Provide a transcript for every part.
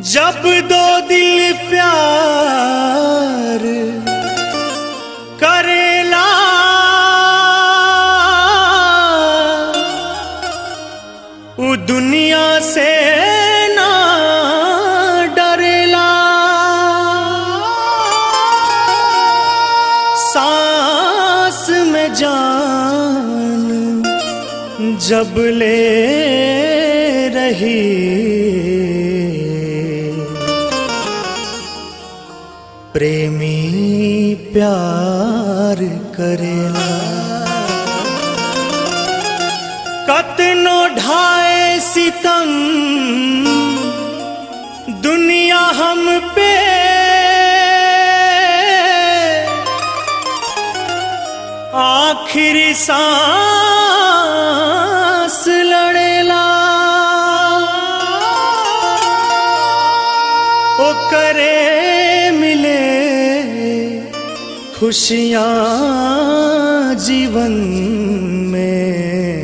जब दो दिल प्यार करेला उ दुनिया से ना डरेला सांस में जान जब ले रही प्रेमी प्यार करेला कतनो ढाए सितम दुनिया हम पे आखिरी सांस लड़ेला ओ करे मिले खुशियाँ जीवन में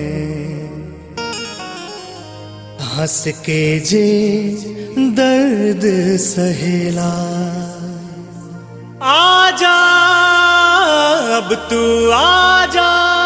हंस के जे दर्द सहेला आजा अब तू आजा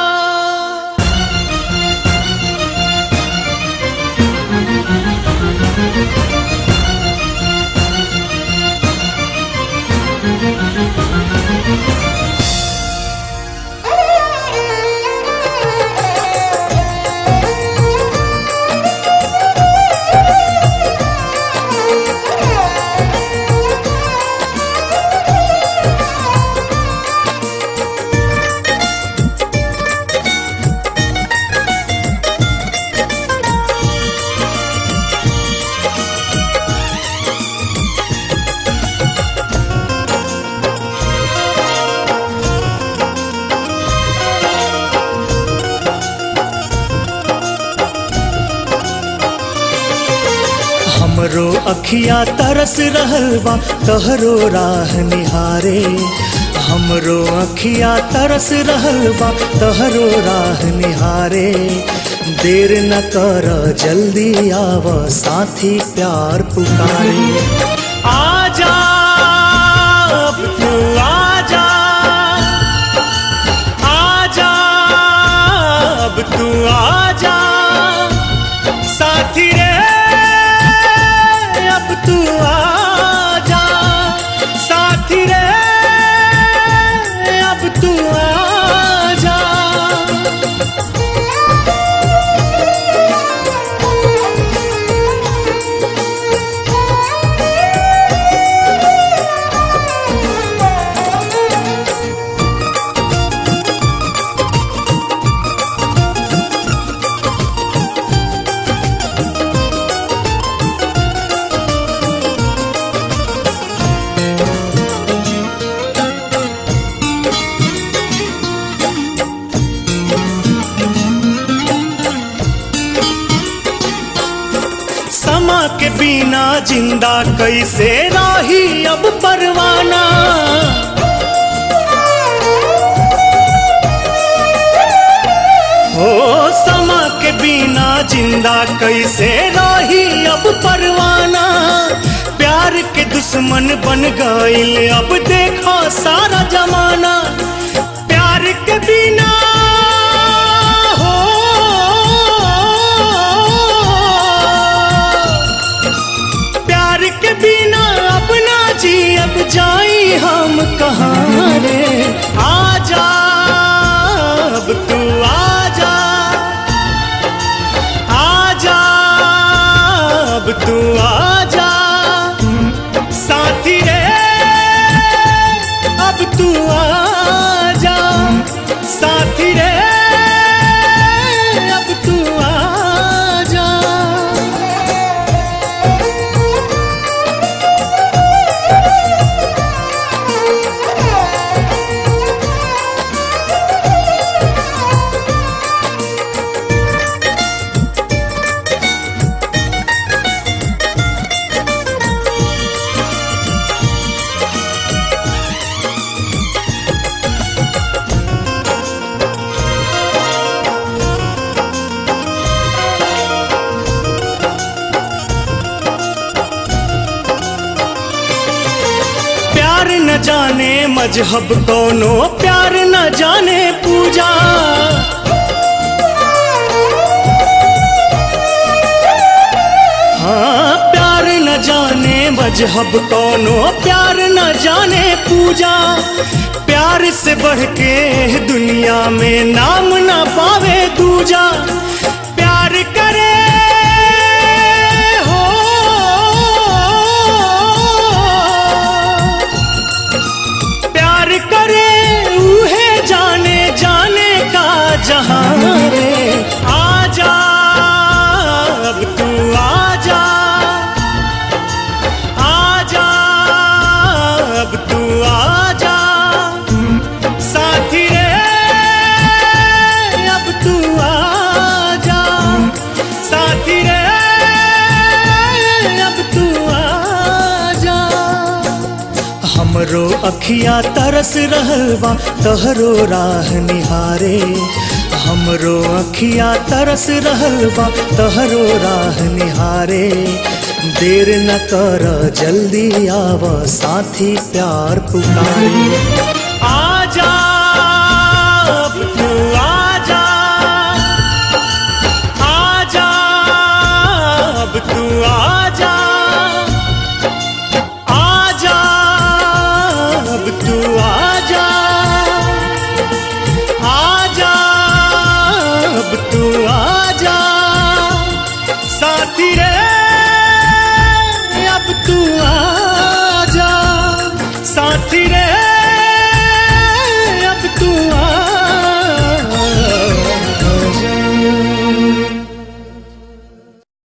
हमरो अखिया तरस रहल बा तहरो राह निहारे हमरो अखिया तरस रहल बा तहरो राह निहारे देर न कर जल्दी आव साथी प्यार पुकारे आजा अब तू आजा आजा अब तू आजा साथी रे अब तू आजा साथी रे अब तू आजा समा के बिना जिंदा कैसे राही अब परवाना हो समा के बिना जिंदा कैसे राही अब परवाना प्यार के दुश्मन बन गईल अब देखो सारा जमाना प्यार के बिना हो प्यार के बिना अपना जी अब जाई हम कहाँ रे आजा अब तू आजा आजा अब तू आजा साथी रे अब तू आजा साथी रे अब तू आजा मजहब कोनो प्यार न जाने पूजा हाँ प्यार न जाने मजहब कोनो प्यार न जाने पूजा प्यार से बढ़ के दुनिया में नाम न पावे दूजा प्यार करे हो प्यार करे उहे जाने जाने का जहां रे आजा अब तू आजा आजा अब तू आजा साथी रे अब तू आजा साथी रे अब तू आजा हमरो अखिया तरस रहल बा तहरो राह निहारे हमरो अखिया तरस रहल बा तहरो राह निहारे देर न कर जल्दी आव साथी प्यार पुकारे आजा अब तू आजा आजा अब तू आजा आजा अब तू आजा आजा अब तू आजा साथी रे अब तू आ